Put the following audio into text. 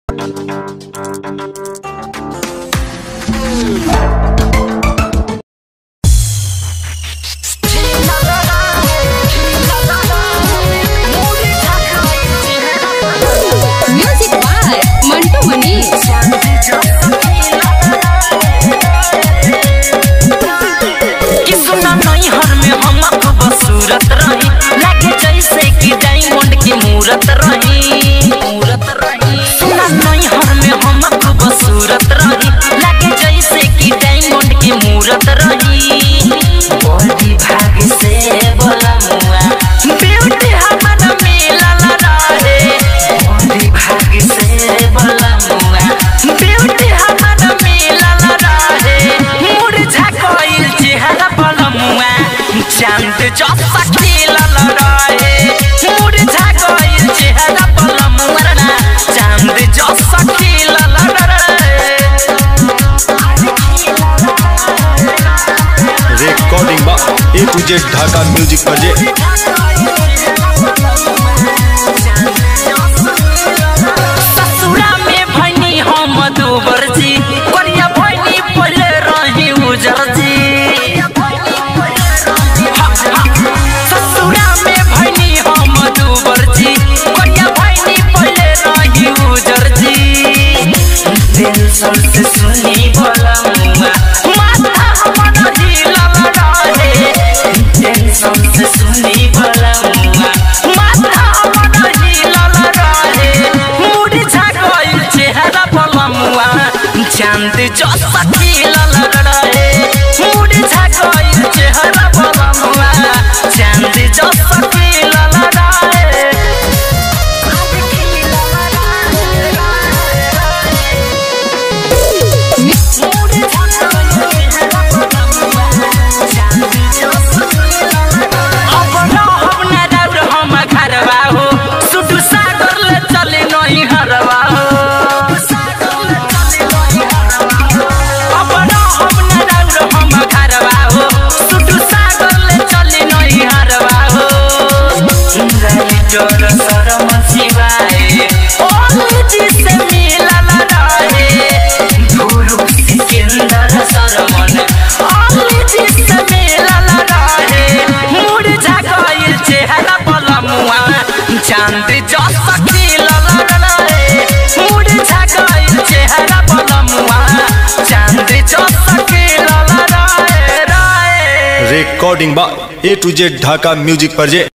music by Mantu Manish कि सुना नहीं हर में हम बसूरत रही लागे जैसे कि डायमंड की मूरत रही मूरत रही सुना नहीं हर में हम बसूरत रही लागे जैसे कि डायमंड की मूरत रही बड़ी भाग से बोला मुआ ब्यूटी हमारा मिलल रहे बड़ी भाग से बोला मुआ ब्यूटी हमारा मिलल रहे मुरझा कोइल चेहरा पलमुआ चांद जसा खिलल रहे मुरझा कोइल चेहरा पलमुआ ना चांद जसा खिलल रहे रेकॉर्डिंग बा A to Z Dhaka music बजे ससुरा में भैनी हम दूबर जी करिया भैनी पहले रही उजर जी ससुरा में भैनी हम दूबर जी करिया भैनी पहले रही उजर जी दिल से सुनी बोला मुआ माथा हमर हिलल रहे टेंशन से सुनी बोला मुआ माथा हमर हिलल रहे मुरझा गइल चेहरा पलमुआ चांद जसा खिलल रहे मुरझा गइल चेहरा पलमुआ चांद जसा खिलल रहे अब रहब ना दौड़ हम घरवा हो सुटू सागर ले चले नहीं हरवा हो अब रहब ना दौड़ हम घरवा हो सुटू सागर ले चले नहीं हरवा हो राइटर शरम शिवाय ओली जी से मिलल रहे गुरु सिकंदर शरमन ओली जी से मिलल रहे मुरझा गइल चेहरा पलमुआ चांद जसा खिलल रहे मुरझा गइल चेहरा पलमुआ चांद जसा खिलल रहे रहे रेकॉर्डिंग बा A to Z Dhaka music बजे